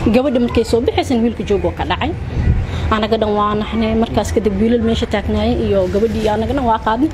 gabadha markay soo bixaysan wiilka joogoo ka dhacay anaga dhan waa naxnay markaas kadib wiilal meesha taagnaayay iyo gabadhii anaga dhan waa qaadnay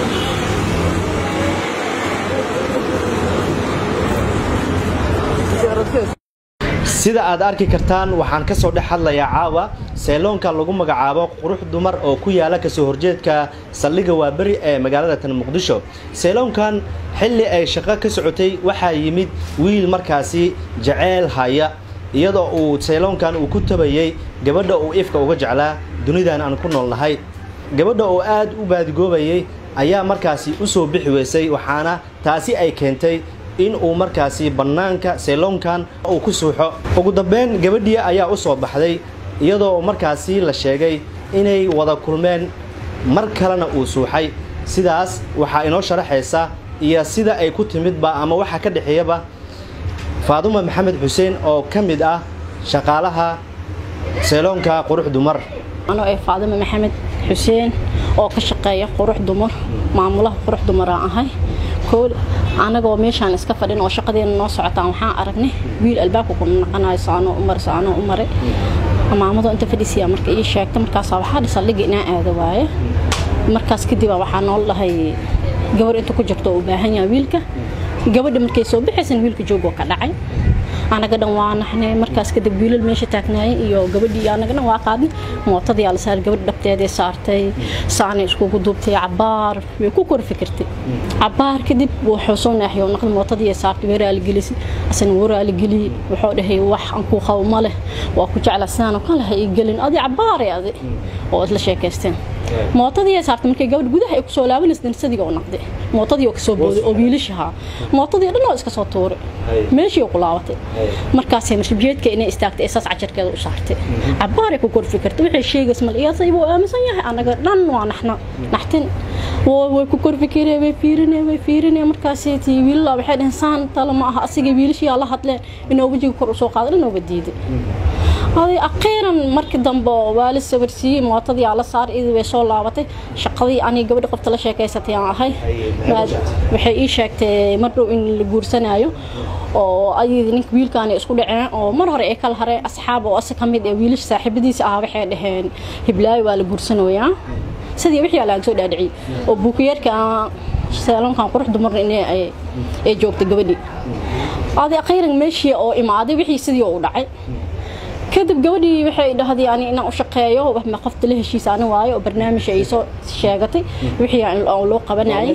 sida aad arki kartaan waxaan ka soo dhex hadlayaa caawa seeloonka lagu magacaabo qurux dumar oo ku yaala kasoo horjeedka saldhigga waaberi ee magaalada tan muqdisho seeloonkan xilli ay shaqo ka socotay waxaa yimid wiil markaasi jaceyl haya iyadoo uu seeloonkan uu ku tabayey gabadha uu ifka uga jeclaa dunidan aan ku nool nahay gabadha oo aad u baadigoobayay ayaa markaasi u soo bixi weysay waxaana taasi ay keentay in uu markaasi bannaanka seeloonkan uu ku suuxo ugu dambeyn gabadhii ayaa u soo baxday iyadoo markaasi la sheegay inay wada kulmeen mar kalena uu suuxay sidaas waxaa inoo sharaxaysa iyo sida ay ku timidba ama waxa ka dhexeeyaba faaduma maxamed xuseen oo ka mid ah shaqaalaha seeloonka qurux dumar anoo ay faadima maxamed xuseen oo ka shaqeeya qurux dumar maamulaha qurux dumaraan ahay kool anagoo meeshaan iska fadhin oo shaqadeena noo socotaan waxaan aragnay wiil albaabka ku naqanayo saanoo u maray saanoo u maray maamado inta fadhisiya marka ii sheegta markaasaa waxaa dhi saldhigga inaan aado waaye markaas kadib waxaa nool dhahay gabar inta ku jirto oo u baahan yahay wiilka gabadha markay soo bixaysan wiilka joogoo ka dhacay anaga dhan waa naxnay markaas kadib wiilal meesha taagnaayay iyo gabadhii anaga dhan waa qaadnay mootadii la saaray gabadha dhabteeday saartay saanay iskugu duubtay cabaar way ku kor fikirtay cabaar kadib wuxuu soo naaxiyo naqdi mootadii ay saartay way raaligelisay asana wuu raaligeliye wuxuu dhahay wax aan ku qabo ma leh waa ku jecla sidaan oo kale ha ii gelin adi cabaaray adi oo isla sheekaysteen mootadii ay saartay markay gabadh gudaha ay ku soo laabanaysa sadiga oo naqday mootadii oo kasoo booday oo wiilashahaa mootadii dhan oo iska soo tuuray meeshii oo ku laabatay markaasay mashrubiyeedka inay istaagtay ee saas cajarkeeda u saartay cabaaray ku kor fikirtay waxay sheegays mal iyasay wuu aaminsan yahay anaga dhan waa naxna naxtin way ku kor fikireen way fiirineen way fiirineen markaasay tii wiilala waxay dhaheen saan tala ma aha asiga wiilashiyaa la hadleen inoo wejiga kor usoo qaada dhanooba diiday هذه أخيرا مركز دمبو والد سورسي موتدي على صار إذا وصل لعبتي شقدي أنا قبل قفت لا شيء كيستي هاي بعد وحي إيش شكت مرة إن الجورسنا أيو oo ayadii ninka wiilkaani isku dhaceen oo mar hore ay kala hareen asxaab oo asa ka mid ee wiilish saaxiibadiisa ah waxay dhaheen hiblaayo waa la guursanayaa sidii wixii laga soo dhaadhiciyay oo buukiyeerka seelonkan qurux dumarna inay ay joogtay gabadhii adi akhiiran meeshii oo imaaday wixii sidii u dhacay kadib gabadhii waxay dhahday ani inaan u shaqeeyo waxma qofta la heshiisa ani waayo oo barnaamij ay soo sheegatay wixii aan loo qabanayay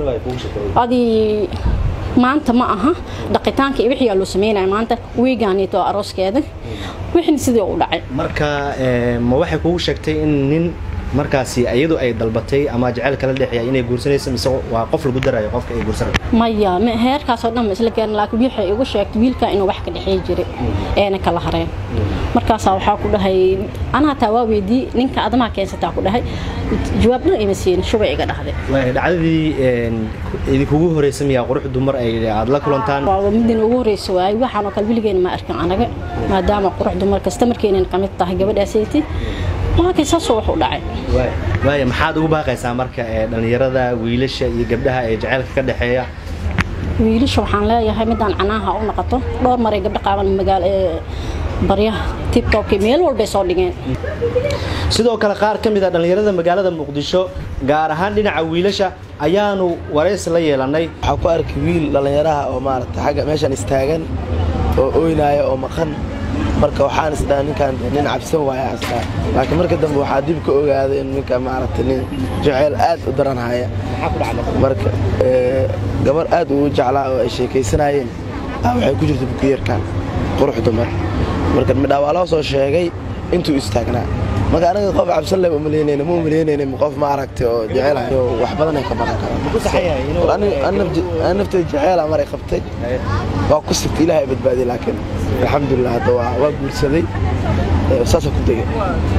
adii maanta ma aha dhaqitaanka iyo wixii loo sameynaya maanta wiigaanito arooskeeda wixin sidii u dhacay marka ma waxay kugu sheegtay in nin markaasi iyadu ay dalbatay ama jaceyl kala dhexeeya inay guursanayso mise waa qof lagu darayo qofka ay guursanayo maya heerkaasoo dhan ma isla gaarin laakiin waxay igu sheegtay wiilka inuu wax ka dhexeey jiray eena kala hareen markaasaa waxaa ku dhahay anaa taa waa weydii ninka adamaha keensataa ku dhahay jawaab dhan ima siin shubay iga dhahday dhacdadii idinkugu horeysa miyaa qurux dumar ay aad la kulantaan waa midin ugu horeysa waaye waxaan oo kale weligeena ma arkin anaga maadaama qurux dumar kasta markeenan kamid tahay gabadhaasaytii laakiin saasoo wax u dhacay waaya maxaad ugu baaqaysaa marka dhalinyarada wiilasha iyo gabdhaha ee jaceylka ka dhexeeya wiilasha waxaan leeyahay midaan canaaha u noqoto dhowr maray gabdho qaaban magaalo baryaha tiktok meel walbay soo dhigeen sidoo kale qaar ka mid a dhallinyarada magaalada muqdisho gaar ahaan dhinaca wiilasha ayaanu waraysi la yeelanay waxaa ku arkay wiil dhallinyaraha oo maarata xagga meeshan istaagan oo ooynaya oo maqan marka waxaan isdhaha ninkan nin cabsan waaya asdhaa laakiin marka dambe waxaa dib ka ogaaday in ninka maaragta nin jaceyl aad u daran haya marka gabar aad uu jeclaa oo ay sheekaysanayeen waxay ku jirta bukuyeerkan qurux dumar marka midhaa waa loo soo sheegay intuu istaagnaa marka anaga qof cabsan leh umaleynayna ma umaleynayna qof ma aragtay oo jecel wax badan ay ka baran karaan naftay jeceela maray qabtay waa ku sigtay ilaahay badbaadiyay laakiin alxamdulilah hadda waa guursaday saasa ku degay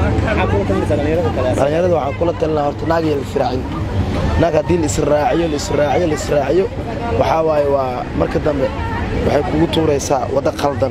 dhalinyarada waxaan kula talina horta naag iyo lisraacin naag haddii laisraaciyo laisraaciyo laisraaciyo waxaa waaye waa marka dambe waxay kugu tuuraysaa waddo qaldan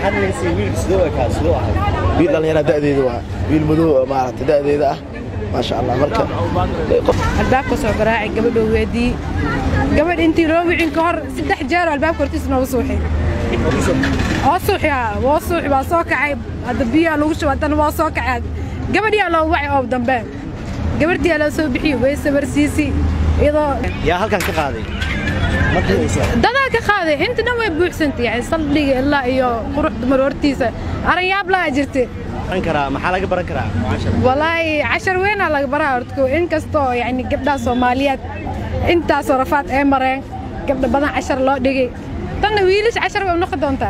wiil dhallinyara da'deeda waa wiil madow maaragta da'deeda ah maasha allah marka albaabka soo garaacay gabadhoo weedii gabadh intii loo wicin ka hor saddex jeer albaabka hortiisa nooga suuxay oo suuxya waa suuxi waa soo kacay hadda biyaa lagu shubay haddana waa soo kacay gabadhiyaa loo wacay oo dambe gabadhiyaa loo soo bixiyey way sabarsiisi iyadoo yaa halkan ka qaaday dadaa ka qaaday inta dhan way buuxsantay yani saldhiga ilaa iyo qurux dumar hortiisa aranyaab laa jirta baran karaa maxaa laga baran karaa walaahi cashar weynaa laga baraa hortko inkastoo yani gabdhaha soomaaliyeed intaasoo rafaad ay mareen gabdha badan cashar loo dhigay tanna wiilish cashar way u noqon doontaa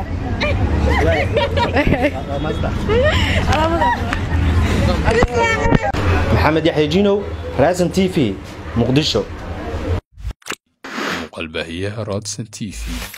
maxamed yaxya jinow raasan t v muqdisho muuqaalbaahiyaha rodson t v